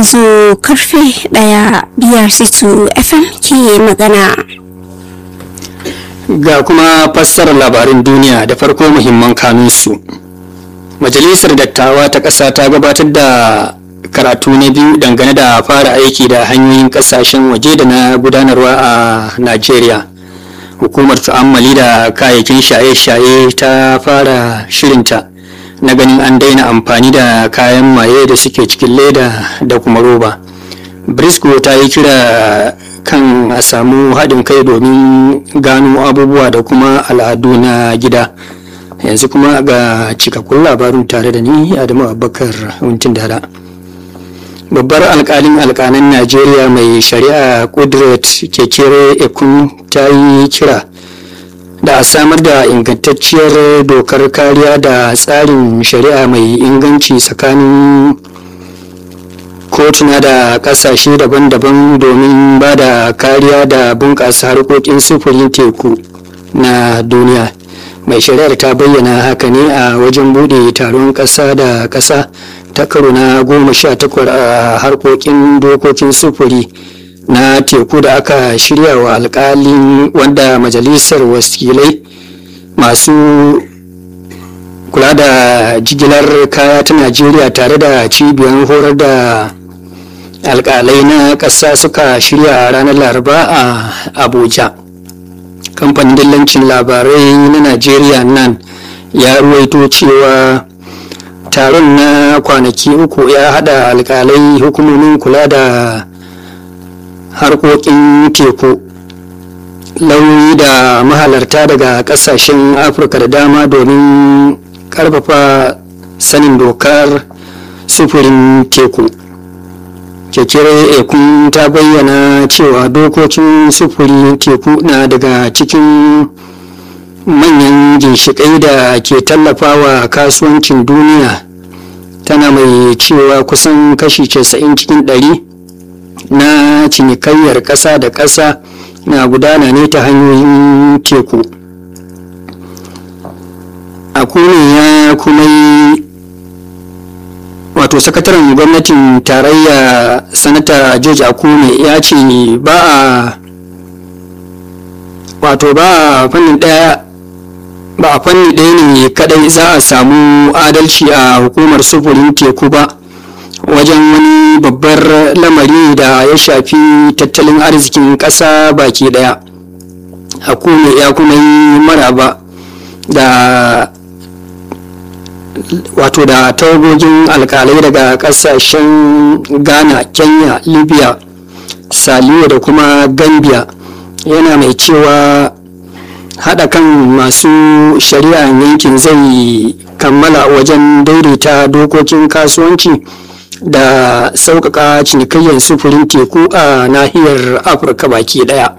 yanzu karfe ɗaya biyar situ fm ke magana ga kuma fassarar labarin duniya da farko muhimman kanunsu majalisar dattawa ta ƙasa ta gabatar da karatu na biyu dangane da fara aiki da hanyoyin ƙasashen waje da na gudanarwa a najeriya hukumar tu'ammali da kayayyakin shaye-shaye ta fara shirinta na ganin an daina amfani da kayan maye da suke cikin leda da kuma roba briscoe ta yi kira kan a samu haɗin kai domin gano abubuwa da kuma al'adu na gida yanzu kuma ga cikakkun labarin tare da ni adamu abubakar wuntin dara babbar alkalin alkanan najeriya mai shari'a kudret kekere ekun ta yi kira da a samar da ingantacciyar dokar kariya da tsarin shari'a mai inganci tsakanin kotuna da kasashe daban-daban domin ba da kariya da bunƙasa harkokin sufurin teku na duniya mai shari'ar ta bayyana haka ne a wajen bude taron ƙasa da ƙasa ta karo na goma sha takwar a harkokin dokokin sufuri na teku da aka shirya wa alkalin wanda majalisar wakilai masu kula da jigilar kaya ta najeriya tare da cibiyar horar da alkalai na ƙasa suka shirya a ranar laraba a abuja kamfanin dillancin labarai na najeriya nan ya ruwaito cewa taron na kwanaki uku ya hada alkalai hukumomin kula da harkokin teku lauyoyi da mahalarta daga kasashen afirka da dama domin karfafa sanin dokar sufurin teku kekere ekun ta bayyana cewa dokokin sufurin teku na daga cikin manyan ginshiƙai da ke tallafawa kasuwancin duniya tana mai cewa kusan kashi 90 cikin ɗari na cinikayyar ƙasa da ƙasa na gudana ne ta hanyoyin teku a ya kuma yi wato sakataren gwamnatin tarayya sanata george akume ya ce ba a wato ba a fannin daya ba a fanni ɗaya ne kadai za a samu adalci a hukumar sufurin teku ba wajen wani babbar lamari da ya shafi tattalin arzikin ƙasa baki daya akume ya kuma yi maraba da wato da tawagogin alkalai daga kasashen ghana kenya libya saliyo da kuma gambia yana mai cewa haɗa kan masu shari'a yankin zai kammala wajen daidaita dokokin kasuwanci da sauƙaƙa cinikayyar sufurin teku a nahiyar afirka baki ɗaya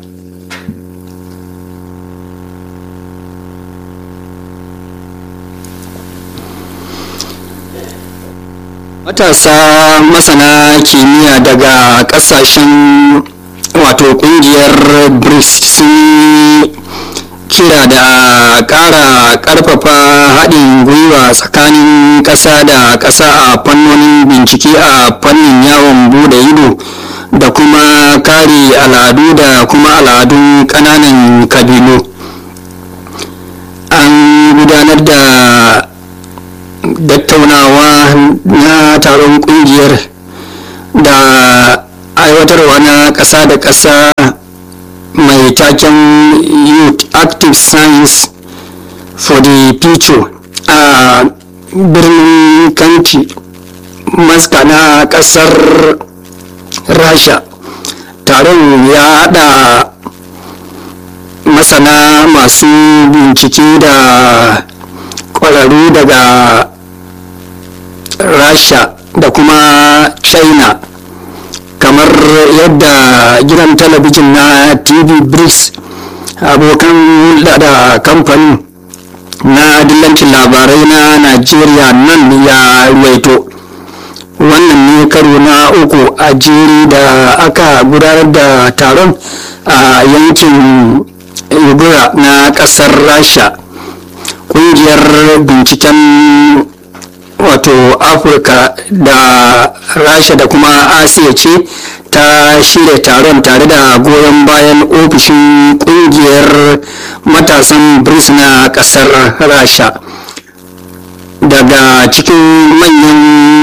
matasa masana kimiyya daga kasashen wato kungiyar brics sun kira da ƙara ƙarfafa haɗin gwiwa tsakanin ƙasa da ƙasa a fannonin bincike a fannin yawon bude ido da kuma kare al'adu da kuma al'adun ƙananan kabilu an gudanar da tattaunawa na taron kungiyar da aiwatarwa na ƙasa da ƙasa mai taken youth active science for the future a birnin kanti maska na ƙasar rasha taron ya haɗa masana masu bincike da ƙwararru daga rasha da kuma china kamar yadda gidan talabijin na tv brics abokan hulɗa da kamfanin na dillancin labarai na nigeria nan ya ruwaito wannan ne karo na uku a jeri da aka gudanar da taron a yankin ibura na ƙasar rasha ƙungiyar binciken wato afirka da rasha da kuma asiya ce ta shirya taron tare da goyon bayan ofishin kungiyar matasan brics na kasar rasha daga cikin manyan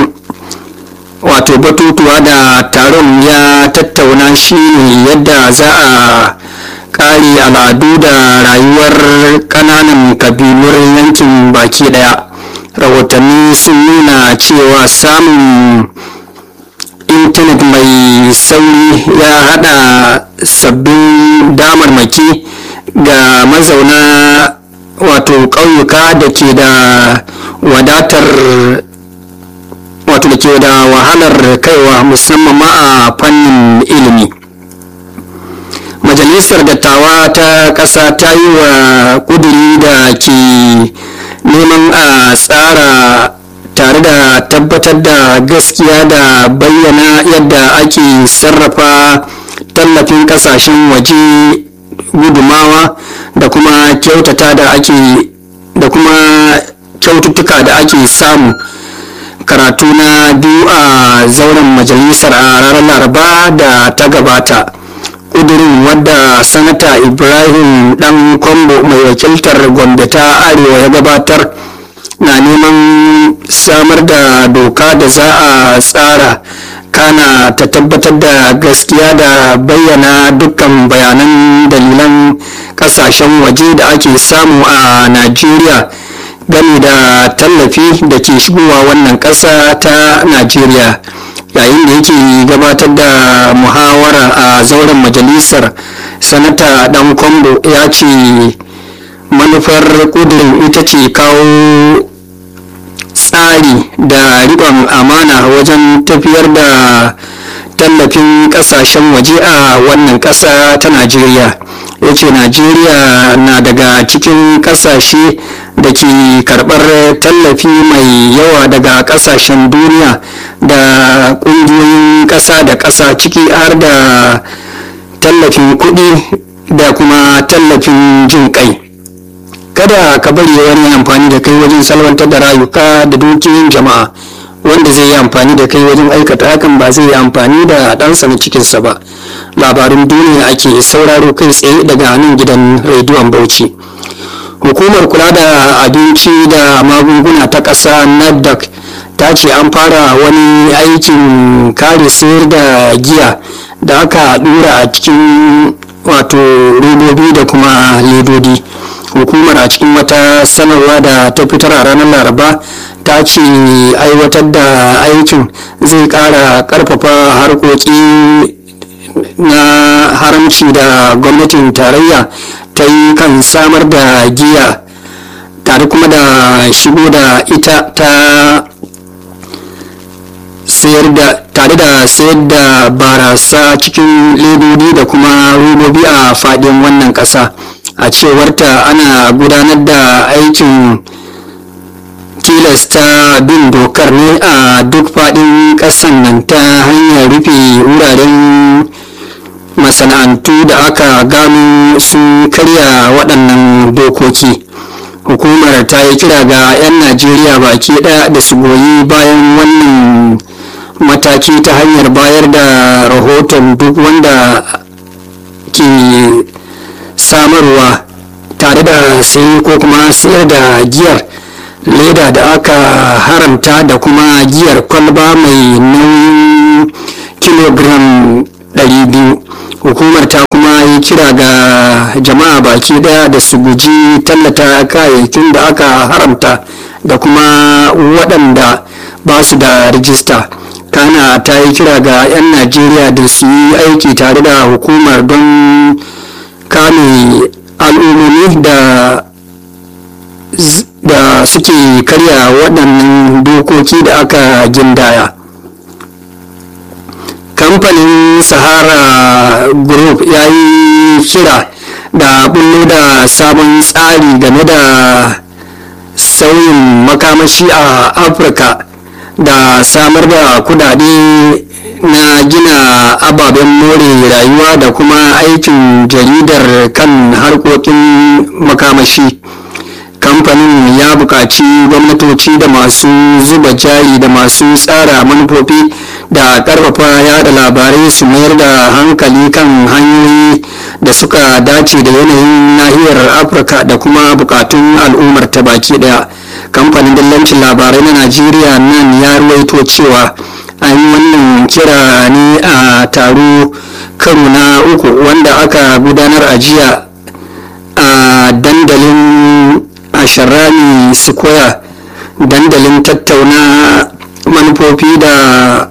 wato batutuwa da taron ya tattauna shi ne yadda za a kare al'adu da rayuwar kananan kabilun yankin baki daya rahotanni sun nuna cewa samun intanet mai sauri ya hada sabbin damarmaki ga mazauna wato ƙauyuka da ke da wadatar wato da ke da wahalar kaiwa musamman ma a fannin ilimi majalisar dattawa ta ƙasa ta yi wa ƙuduri da ke neman a tsara tare da tabbatar da gaskiya da bayyana yadda ake sarrafa tallafin kasashen waje gudumawa da kuma kyautata da ake da kuma kyaututtuka da ake samu karatu na biyu a zauren majalisar a ranar laraba da ta gabata kudirin wadda sanata ibrahim dan kwambo mai wakiltar gombe ta arewa ya gabatar na neman samar da doka da za a tsara kana ta tabbatar da gaskiya da bayyana dukkan bayanan dalilan kasashen waje da ake samu a najeriya game da tallafi da ke shigowa wannan ƙasa ta najeriya yayin da yake gabatar da muhawara a zauren majalisar sanata dan kwambo ya ce manufar kudirin ita ce kawo tsari da riƙon amana wajen tafiyar da tallafin ƙasashen waje a wannan ƙasa ta najeriya ya ce najeriya na daga cikin ƙasashe da ke karɓar tallafi mai yawa daga ƙasashen duniya da ƙungiyoyin ƙasa da ƙasa ciki har da tallafin kuɗi da kuma tallafin jin ƙai kada ka bari wani amfani da kai wajen salwantar da rayuka da dukiyoyin jama'a wanda zai yi amfani da kai wajen aikata hakan ba zai yi amfani da ɗansa na cikinsa ba labarin duniya ake sauraro kai tsaye daga nan gidan rediyon bauchi hukumar kula da abinci da magunguna ta ƙasa naddac ta ce an fara wani aikin kare sayar da giya da aka dura a cikin wato robobi da kuma ledodi hukumar a cikin wata sanarwa da ta fitar a ranar laraba ta ce aiwatar da aikin zai kara karfafa harkoki na haramci da gwamnatin tarayya ta yi kan samar da giya tare kuma da shigo da ita ta sayar da tare da sayar da barasa cikin ledodi da kuma robobi a fadin wannan kasa a cewarta ana gudanar da aikin tilasta bin dokar ne a duk fadin kasan nan ta hanyar rufe wuraren masana'antu da aka gano sun karya waɗannan dokoki hukumar ta yi kira ga 'yan najeriya baki ɗaya da su goyi bayan wannan mataki ta hanyar bayar da rahoton duk wanda ke samarwa tare da sayi ko kuma sayar da giyar leda da aka haramta da kuma giyar kwalba mai nauyin kilogram 200 hukumar ta kuma yi kira ga jama'a baki daya da su guji tallata kayayyakin da aka haramta da kuma waɗanda ba su da rijista kana ta yi kira ga 'yan najeriya da su yi aiki tare da hukumar don kame al'ummomi da da suke karya waɗannan dokoki da aka gindaya kamfanin sahara group ya yi kira da bullo da sabon tsari game da sauyin makamashi a afirka da samar da kudade na gina ababen more rayuwa da kuma aikin jaridar kan harkokin makamashi kamfanin kamfanin ya buƙaci gwamnatoci da masu zuba jari da masu tsara manufofi da ƙarfafa yada labarai su mayar da hankali kan hanyoyi da suka dace da yanayin nahiyar afirka da kuma buƙatun al'ummar ta baki ɗaya kamfanin dillancin labarai na najeriya nan ya ruwaito cewa an yi wannan kira ne a taro karo na uku wanda aka gudanar a jiya a dandalin asharani square dandalin tattauna manufofi da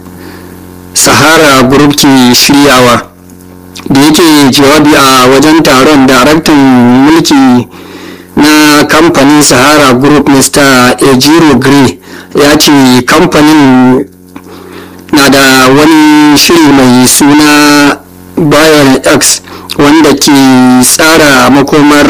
sahara group ke shiryawa da yake jawabi a wajen taron daraktan mulki na kamfanin sahara group mr ejiro gray ya ce kamfanin na da wani shiri mai suna bayan x wanda ke tsara makomar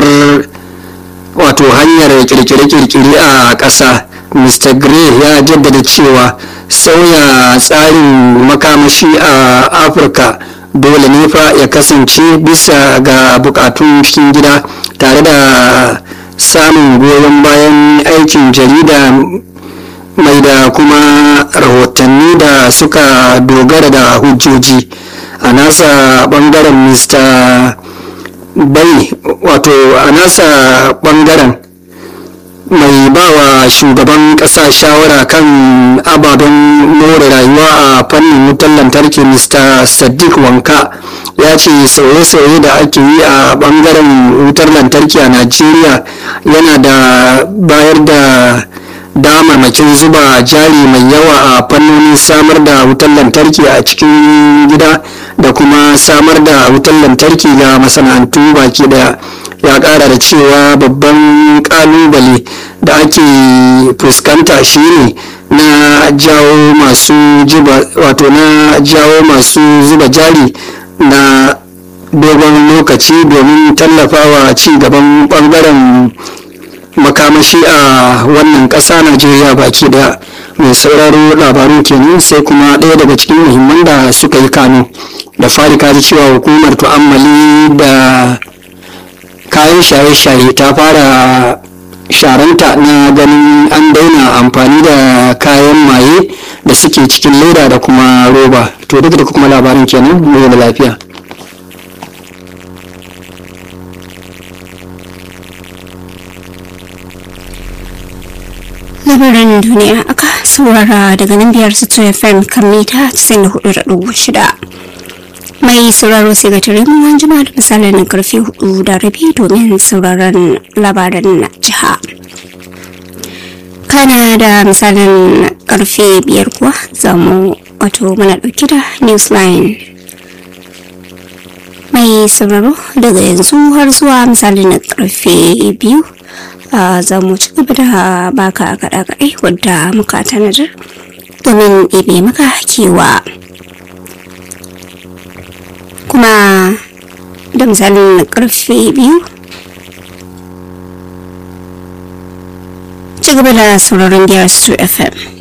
wato hanyar kirkire-kirkire a ƙasa mr gray ya jaddada cewa sauya tsarin makamashi a afirka dole ne fa ya kasance bisa ga bukatun cikin gida tare da samun goyon bayan aikin jarida mai da kuma rahotanni da suka dogara da hujjoji a nasa bangaren mr bai wato a nasa bangaren mai bawa shugaban kasa shawara kan ababen more rayuwa a fannin wutar lantarki mr sadiq wanka ya ce sauye-sauye da ake yi a bangaren wutar lantarki a najeriya yana da bayar da damarmakin zuba jari mai yawa a fannonin samar da wutar lantarki a cikin gida da kuma samar da wutar lantarki ga masana'antu baki daya ya kara da cewa babban kalubale da ake fuskanta shine na jawo masu wato na jawo masu zuba jari na dogon lokaci domin tallafawa ci gaban bangaren makamashi a wannan ƙasa najeriya baki daya mai sauraro labarun kenan sai kuma ɗaya daga cikin muhimman da suka yi kano da fari kaji cewa hukumar tu'ammali da kayan shaye-shaye ta fara sharanta na ganin an daina amfani da kayan maye da suke cikin leda da kuma roba to duk da kuma labarin kenan mu da lafiya labaran duniya aka saurara daga nan biyar su fm kan mita 94.6 mai sauraro sai ga tare mu an jima da misalin karfe hudu da rabi domin sauraron labaran jiha kana da misalin karfe biyar kuwa za mu wato muna dauke da newsline mai sauraro daga yanzu har zuwa misalin karfe biyu za mu ci gaba da baka kaɗa-kaɗai wadda muka tanadar domin ɗebe maka kewa kuma da misalin karfe biyu ci gaba da sauraron biyar su fm